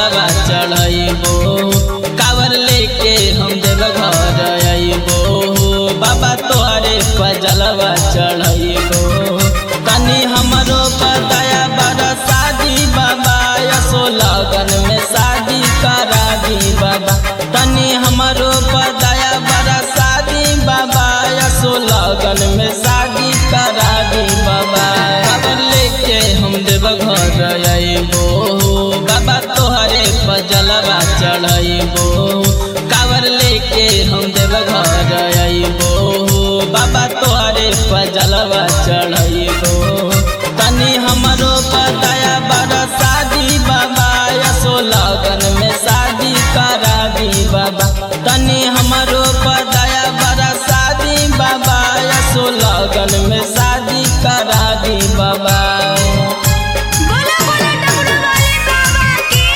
जलवा चढ़ाइबो कावर लेके हम देव घर आइबो बाबा तोहरे पर जलवा चढ़ाइबो तनी हमरो पर दया बड़ा शादी बाबा यसो लगन में शादी करा दी बाबा तनी हमरो पर दया बड़ा शादी बाबा यसो लगन में शादी करा दी बाबा कावर लेके हम देव घर आइबो बाबा तोहरे पर जलवा चढ़ाइबो कावर लेके हम देव घर आइबो बाबा तोहरे पर जलवा चढ़ाइबो तनी हमरो पर दया बड़ा शादी बाबा यसो लगन में शादी करा दी बाबा तनी हमरो पर दया बड़ा शादी बाबा यसो लगन में शादी करा दी बाबा बोला बोला डमरू वाले बाबा की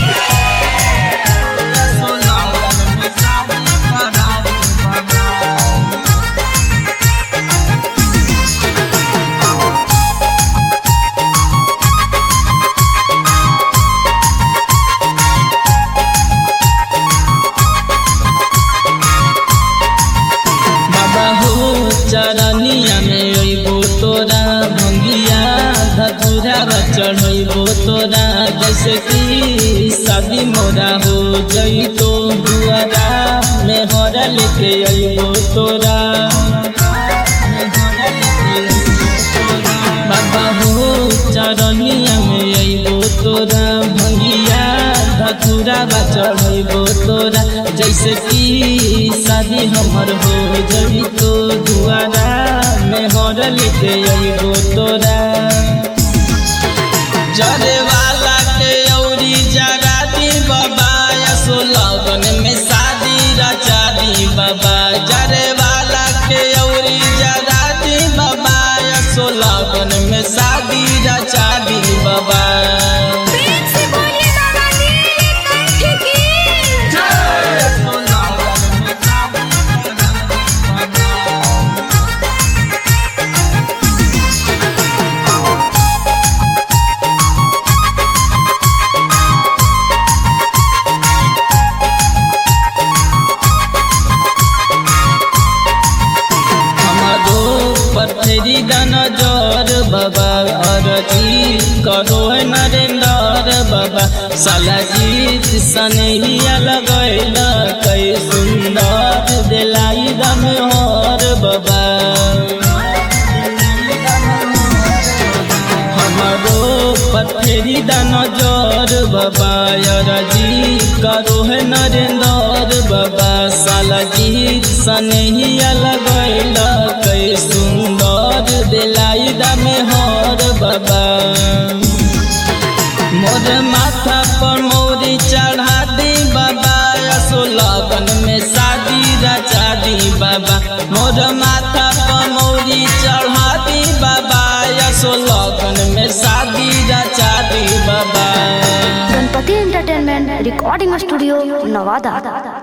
यसो लगन में शादी करा दी बाबा बाबा हो चरनिया में अइबो तोरा भंगिया धतुरा चढ़ैबो तोरा जैसे कि शादी मोरा हो जइतो दुआरा में हरा लेके अइबो तोरा बाबा हो चरनिया में अइबो तोरा भंगिया धतुरा चढ़ैबो तोरा जैसे कि शादी हमर हो जई तो दुआरा में हर लेके अइबो तोरा जरे वाला के औरी जरा दी बाबा यसो लगन में शादी रचा दी बाबा जरे वाला के औरी जरा दी बाबा यसो लगन में शादी रचा दी बाबा प्रेम से बोलिए बाबा नीलकंठ की यसो लगन में शादी रचा दी बाबा। हमारो पथरी दन जर बाबा अरजी करो है नरेंद्र बाबा साला जीत सनहिया लगैल कै सुंदर दिलाई दम हर बाबा हमारो पथरी दन जर बाबा अरजी करो है नरेंद्र बाबा साला जीत सनहिया लगैल कै सुंदर दिलाई दम हर बाबा मोर माथा पर मोरी चढ़ा दी बाबा यसो लगन में शादी रचा दी बाबा मोर माथा पर मोरी चढ़ा दी बाबा यसो लगन में शादी रचा दी Baba Ganpati entertainment recording studio Nawada